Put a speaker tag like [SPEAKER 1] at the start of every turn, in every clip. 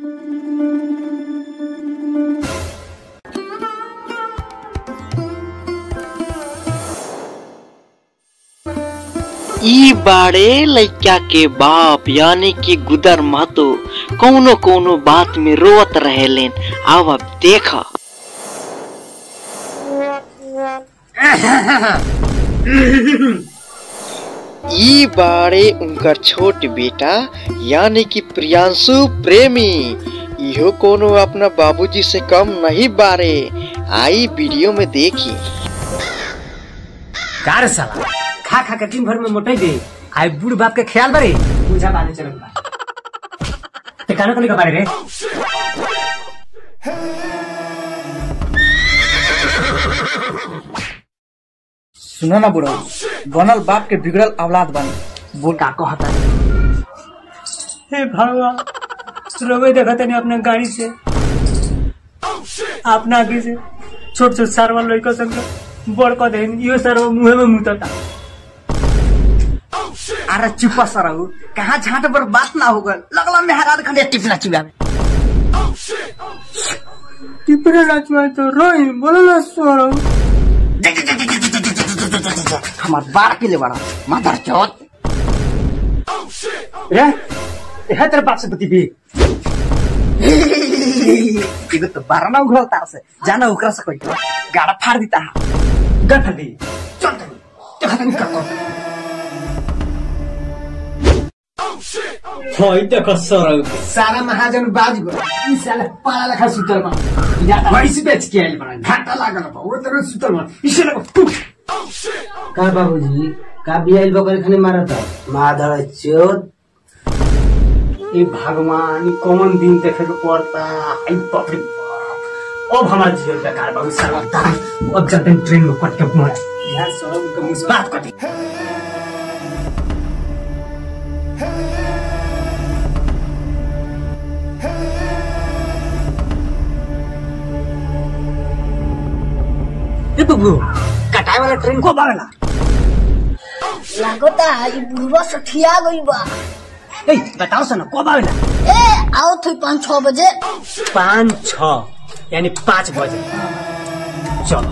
[SPEAKER 1] ई बाड़े लइका के बाप यानी कि गुदर महतो कौनो कौनो बात में रोवत रहेलेन अब अब देख ई बाड़े उनकर छोट बेटा यानी कि प्रियांशु प्रेमी इहो कोनो अपना बाबूजी से कम नहीं बारे आई वीडियो में देखी
[SPEAKER 2] का रे साला खा खा के दिन भर में मोटाई दे आई बूढ़ बाप के ख्याल बारे पूजा बाने चलत बा ते काना कोनी का बारे रे
[SPEAKER 3] सुनो ना बुढ़ो बनल बाप के बिगड़ल औलाद बन
[SPEAKER 2] बोल का कहता हे भगवान रोवे देखते नहीं अपने गाड़ी से अपना आगे से छोट छोट सारवा लड़का संग बड़ कह दे इहो सारवा मुंह में मुतता
[SPEAKER 3] अरे चुपा सरहु कहाँ झाट पर बात ना होगा लगला मेहराद खंडे टिपना चिबावे
[SPEAKER 2] टिपरे नाचवा तो रोई बोलो ना सोरो
[SPEAKER 3] हमार बार के ले बड़ा मदर चौथ
[SPEAKER 2] रे है तेरे बाप से बती भी
[SPEAKER 3] एगो तो बारना उघल तार से जाना ओकरा से कोई गाड़ा फाड़ देता है
[SPEAKER 2] गठ दी
[SPEAKER 3] चल तनी देखा तनी का कर
[SPEAKER 2] होई देखो सोरो
[SPEAKER 3] सारा महाजन बाज गो
[SPEAKER 2] ई साला पाला लखा सुतल बा जाता वैसे बेच के आइल बड़ा
[SPEAKER 3] घाटा लागल बा वो तरह सुतल बा इसे लगो टुक
[SPEAKER 4] का बाबूजी का बियाइल बकर खाने मारता माधर चोत
[SPEAKER 2] ए भगवान ई कौन दिन देखे के पड़ता आई बाप रे बाप अब हमार जीवन बेकार बहुत सारा दाई अब चलते हैं ट्रेन में कट के मोड़ा यार सोरो के मुझ बात कटी ए बबू कटाई वाला ट्रेन को बावेला
[SPEAKER 5] लागता ई बुढ़वा सठिया गई बा
[SPEAKER 2] ए बताओ सना को बावेला
[SPEAKER 5] ए आओ थी पाँच छह बजे
[SPEAKER 2] पाँच छ यानी पाँच बजे चलो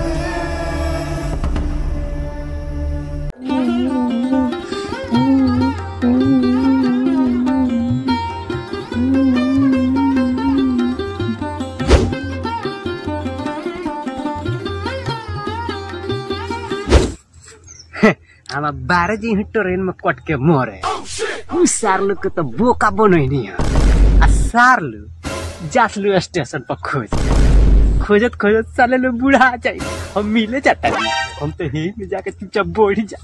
[SPEAKER 2] हम बारह जी ट्रेन में कट के मरे उ सारलू के तो बोका बनैनी है आ सारलू जासलू स्टेशन पर खोज खोजत खोजत साले लो बूढ़ा जाए हम मिले जाता नहीं हम तो ही में जाके चुपचाप बोढ़ी जा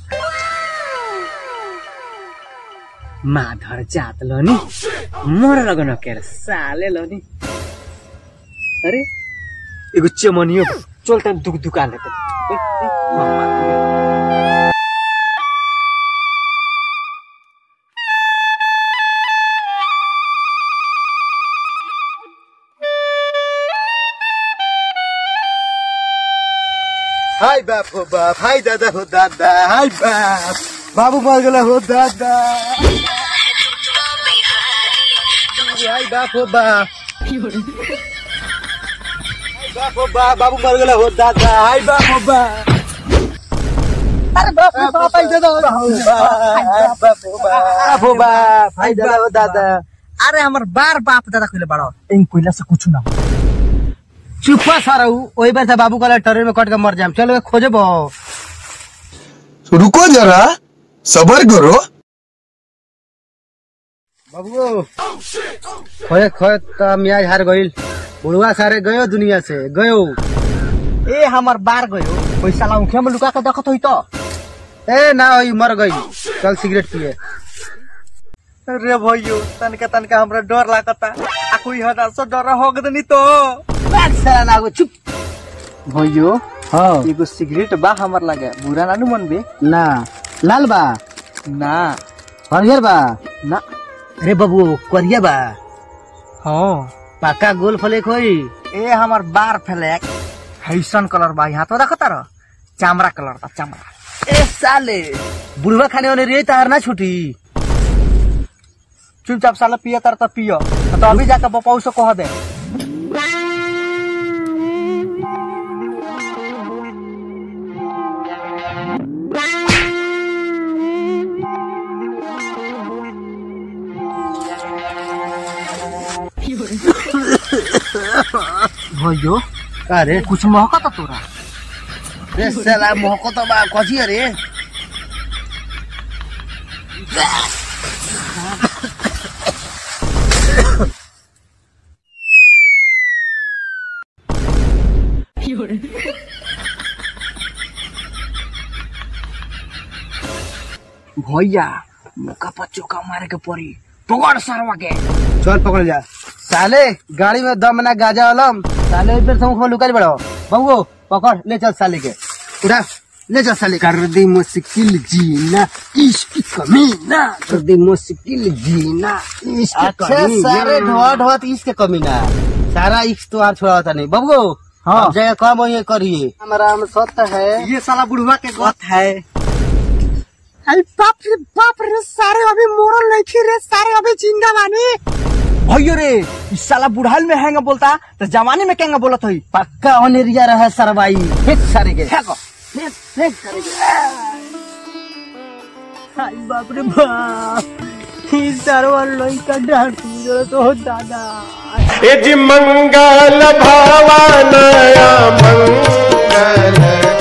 [SPEAKER 2] माधर जात लोनी मर लगन के साले लोनी अरे एगो चमनियो चलते दुख दुकान लेते ए, ए, मामा।
[SPEAKER 6] हाय बाप हो बाप हाय दादा हो दादा हाय बाप बाबू मर गला हो दादा हाय बाप हो बाप हाय बाप हो बाप बाबू मर गला हो दादा हाय बाप हो बाप अरे बाप रे बाप हाय दादा हो बाप बाप हो बाप हो बाप हाय दादा हो दादा
[SPEAKER 3] अरे हमर बार बाप दादा कइले बड़ा इन कोइला से कुछ ना हो।
[SPEAKER 4] चुपा सरहु ओही बार से बाबू कहला ट्रेन में कट के मर जाम चलो खोजे बो
[SPEAKER 6] रुको जरा सबर करो
[SPEAKER 4] बाबू खोए खोए तो मियाज हार गइल बुढ़वा सारे गयो दुनिया से गयो
[SPEAKER 3] ए हमर बार गयो ओइ साला उखे में लुका के देखत होई तो
[SPEAKER 4] ए ना होई मर गई चल सिगरेट पिए
[SPEAKER 3] रे भइयो तनका तनका हमरा डर लागता आ कोई हदा से डर हो गदनी तो
[SPEAKER 4] बैठ साला ना चुप
[SPEAKER 3] भइयो
[SPEAKER 4] हाँ
[SPEAKER 3] एगो सिगरेट बा हमर लगे बुरा ना नु मनबे
[SPEAKER 4] ना लाल बा
[SPEAKER 3] ना
[SPEAKER 4] हरियर बा
[SPEAKER 3] ना
[SPEAKER 4] अरे बाबू करिया बा
[SPEAKER 3] हाँ
[SPEAKER 4] पक्का गोल फ्लेक होई
[SPEAKER 3] ए हमर बार फ्लैग हैसन कलर बा यहाँ तो देखता रह चामड़ा कलर बा चामड़ा
[SPEAKER 4] ए साले बुढ़वा खाने वाले रे तार ना छुटी
[SPEAKER 3] चुपचाप साला पिया तर तो पियो तो अभी जाकर बपाऊ से कह दे
[SPEAKER 2] भैयो
[SPEAKER 4] का रे
[SPEAKER 2] कुछ महका था तोरा
[SPEAKER 4] रे साला मोहको तो बा कथी है रे
[SPEAKER 2] भैया मुका पर चौका मारे के पड़ी पकड़ सरवा के
[SPEAKER 4] चल पकड़ जा साले गाड़ी में दम ना गाजा वालम साले इधर से मुख में लुका बड़ो बबू पकड़ ले चल साले के उठा ले चल साले
[SPEAKER 2] कर दी मुश्किल जीना इश्क कमीना कर दी मुश्किल जीना इश्क
[SPEAKER 4] अच्छा सारे ढोआ ढोआ तो इसके कमी ना सारा इक्स तो आज छोड़ा होता नहीं बबू
[SPEAKER 3] हाँ।
[SPEAKER 4] अब जगह कम ये करिए हमारा हम सत्य है
[SPEAKER 3] ये साला बुढ़वा के गत है
[SPEAKER 2] अरे बाप रे बाप रे सारे अभी मोरल नहीं थी रे सारे अभी जिंदा बानी
[SPEAKER 3] भैयो रे इस साला बुढ़ाल में हैंगा बोलता तो जवानी में केंगा बोलत हई
[SPEAKER 4] पक्का अनेरिया रहा सरवाई फेंक सारे के
[SPEAKER 3] फेंको
[SPEAKER 2] हाय बाप रे बाप ई सरवा लइका डांटू तो दादा
[SPEAKER 7] यज मंगल भावानया मंगल